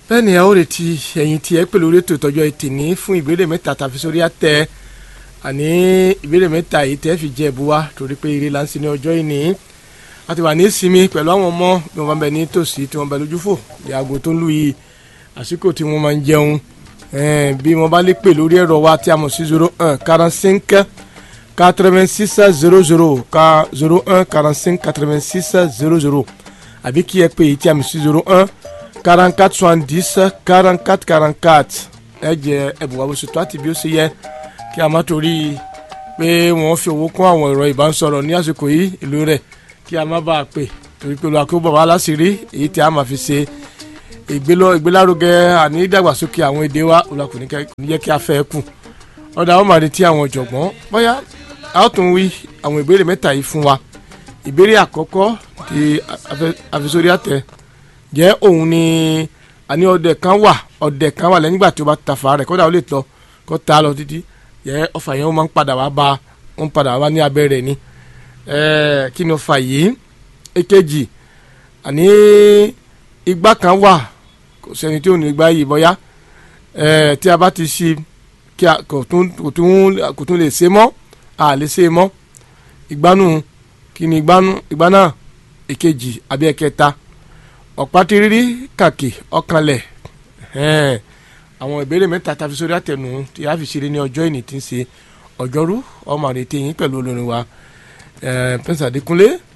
bẹ́ẹ̀ ni a ó retí ẹ̀yin tí ẹ pè lórí ètò ìtọ́jú ẹtì ní fún ìbéèrè mẹ́ta tàfi sórí àtẹ àní ìbéèrè mẹ́ta yìí tẹ́ fi jẹ́ ẹ̀bù wa torí pé eré láǹsí ní ọjọ́ ìní a ti wà ní ìsinmi pẹ̀lú àwọn ọmọ bí wọ́n bá bẹ ní tòsí tí wọ́n bẹ lójúfò bí aago tó ń lù yìí àsìkò tí wọ́n máa ń jẹun bí wọ́n bá lè pè lórí ẹ̀rọ wa tí a mọ̀ sí zero one quarante cinq quatre-vingt-six zero zero ka zero un quarante-cinq quatre-vingt-six zero zero àbí kí ẹ pè é tí a mọ̀ sí zero un quarante-quatre soixante-dix quarante-quatre quarante-quatre ẹ jẹ ẹ̀bùn wa bó ṣe tó àti bí ó ṣe yẹ kí a má torí pé wọ́n fi owó kún àwọn ẹ̀rọ ìbánisọ̀rọ̀ ní àsìkò yìí ìlú rẹ̀ kí a má bàa pè torí pé olùwàkú bàbá aláṣìírí èyí tí a máa fi ṣe ìgbélárugẹ àní ìdàgbàsókè àwọn èdè wa olùwàkú ní jẹ́ kí a fẹ́ kù ọ̀dà ó máa retí àwọn ọ̀jọ̀gbọ́n bóyá a ó tún wí àwọn ìbéèrè mẹ́ta yìí fún wa ìbéèrè àkọ́kọ́ ti àfisórí àtẹ jẹ́ òun ni àní ọdẹ kan wà ọdẹ kan wà lẹ́yìn ìgbà tí ó bá tafa rẹ̀ kódà ó lè tọ́ kó ta lọ títí jẹ́ ọfà yẹn ó máa ń padà wá bá ń padà wá ní abẹ́ rẹ̀ ni kí ni ọfà yìí èkejì àní igbá kan wà kò sẹ́ni tí ò ní igbá yìí bọ́yá tí a bá ti ṣí kí a kò tún kò tún kò tún lè ṣe mọ́ a lè ṣe mọ́ ìgbánu kí ni ìgbánu ìgbá náà èkejì àbí ẹ̀kẹta ọ̀pá tírírí kàkì ọ̀kanlẹ̀ àwọn ìbéèrè mẹ́ta tàbí sórí àtẹnu tí a fi ṣeré ní ọjọ́ ìní tí ń ṣe ọjọ́rú ọmọ àrètí yín pẹ̀lú olórin wa pẹ́ńsà Adékúnlé